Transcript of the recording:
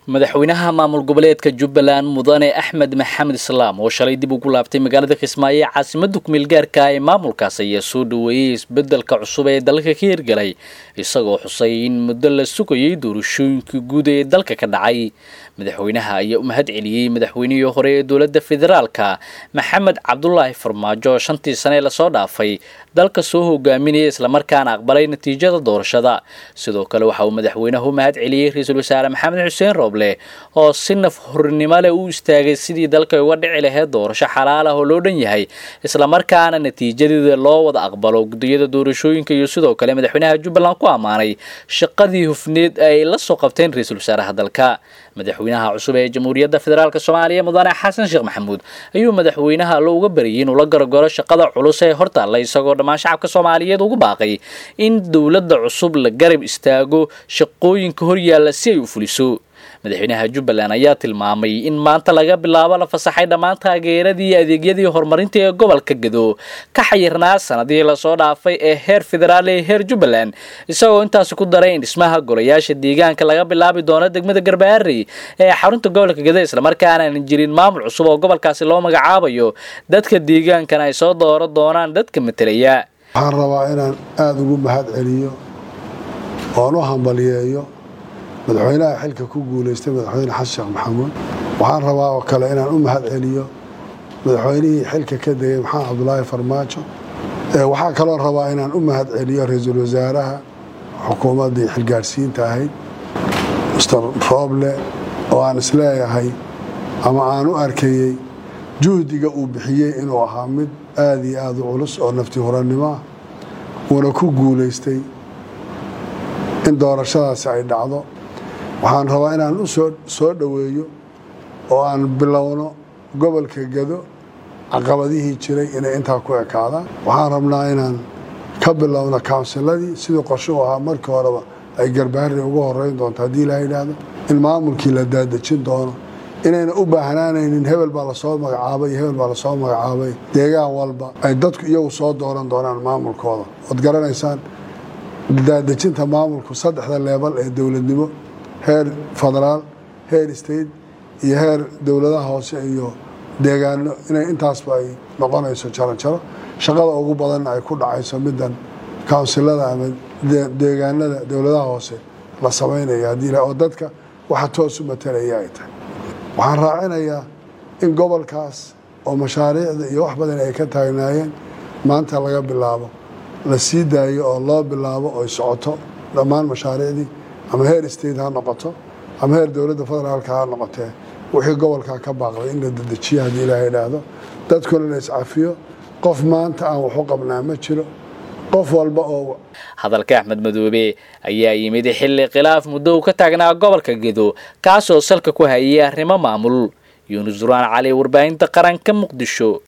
madaxweynaha maamul goboleedka jubbaland mudane axmed maxamed islaam oo shalay dib ugu laabtay magaalada kismaayo ee caasimada kumeel gaarka ee maamulkaas ayaa soo dhaweeyey isbedelka cusub ee dalka ka hirgalay isagoo xusay in muddo la sugayay doorashooyinkii guud ee dalka ka dhacay madaxweynaha ayaa u mahad celiyey madaxweynihii hore ee dowladda federaalka maxamed cabdulaahi farmaajo shantii sane lasoo dhaafay dalka soo hogaaminaya islamarkaana aqbalay natiijada doorashada sidoo kale waxa uu madaxweynaha u mahad celiyey ra-iisul wasaare maxamed xuseen rooble oo si naf hornimo leh u istaagay sidii dalka uga dhici lahayd doorasho xalaal ah oo loo dhan yahay islamarkaana natiijadeeda loo wada aqbalo gudiyada doorashooyinka iyo sidoo kale madaxweynaha jubbaland ku ammaanay shaqadii hufneed ay la soo qabteen ra-iisul wasaaraha dalka madaxweynaha cusub ee jamhuuriyadda federaalk soomaaliya mudane xasan sheekh maxamuud ayuu madaxweynaha lo uga bariyay inuu la garogaro shaqada culus ee hortaalla isagoo dhammaan shacabka soomaaliyeed ugu baaqay in dowladda cusub la garab istaago shaqooyinka horyaalla si ay u fuliso madaxweynaha jubbaland ayaa tilmaamay in maanta laga bilaabo la fasaxay dhammaan taageeradii iyo adeegyadii horumarinta ee gobolka gado ka xayirnaa sanadihii lasoo dhaafay ee heer federaal ee heer jubbaland isagoo intaasi ku daray in dhismaha golayaasha deegaanka laga bilaabi doono degmada garbaharey ee xarunta gobolka gado islamarkaana aan jirin maamul cusub oo gobolkaasi loo magacaabayo dadka deegaankana ay soo dooro doonaan dadka matelaya waxaan rabaa inaan aada ugu mahad celiyo oon u hambaliyeeyo madaxweynaha xilka ku guulaystay madaxweyne xasan sheekh maxamuud waxaan rabaa oo kale inaan u mahad celiyo madaxweynihii xilka ka degay maxamed cabdulaahi farmaajo waxaa kaloo rabaa inaan u mahad celiyo ra-iisul wasaaraha xukuumaddii xilgaadhsiinta ahayd mister rooble oo aan isleeyahay ama aan u arkayey juhdiga uu bixiyey inuu ahaa mid aada iyo aada u culus oo nafti hurannimo ah uuna ku guulaystay in doorashadaasi ay dhacdo waxaan rabaa inaan u soo dhoweeyo oo aan bilowno gobolka gado caqabadihii jiray inay intaa ku ekaadaan waxaan rabnaa inaan ka bilowno kawnsiladii sidii qorsho u ahaa markii horeba ay garbaharri ugu horeyn doonto haddii ilaa yidhaahdo in maamulkii la daadejin doono inayna u baahnaanaynin hebel baa lasoo magacaabay iyo hebel baa lasoo magacaabay deegaan walba ay dadku iyagu soo dooran doonaan maamulkooda ood garanaysaan daadejinta maamulku saddexda leebal ee dowladnimo heer federaal heer state iyo heer dowladaha hoose iyo deegaano inay intaasba ay noqonayso jaranjaro shaqada ugu badanna ay ku dhacayso middan kawnsilada ama deegaanada dowladaha hoose la samaynayo haddii oo dadka waxa toos u matalaya ay tahay waxaan raacinayaa in gobolkaas oo mashaariicda iyo wax badan ay ka taagnaayeen maanta laga bilaabo la sii daayo oo loo bilaabo oy socoto dhammaan mashaariicdii ama heer state ha noqoto ama heer dowladda federaalka ha noqotee wixii gobolkaa ka baaqday in la dedejiyo haddii ilaaha idhaahdo dadkuna la iscafiyo qof maanta aan waxu qabnaa ma jiro qof walba oo hadalka axmed madoobe ayaa yimid xilli khilaaf muddo uu ka taagnaa gobolka gedo kaasoo salka ku hayay arrimo maamul yuunus duraan cali warbaahinta qaranka muqdisho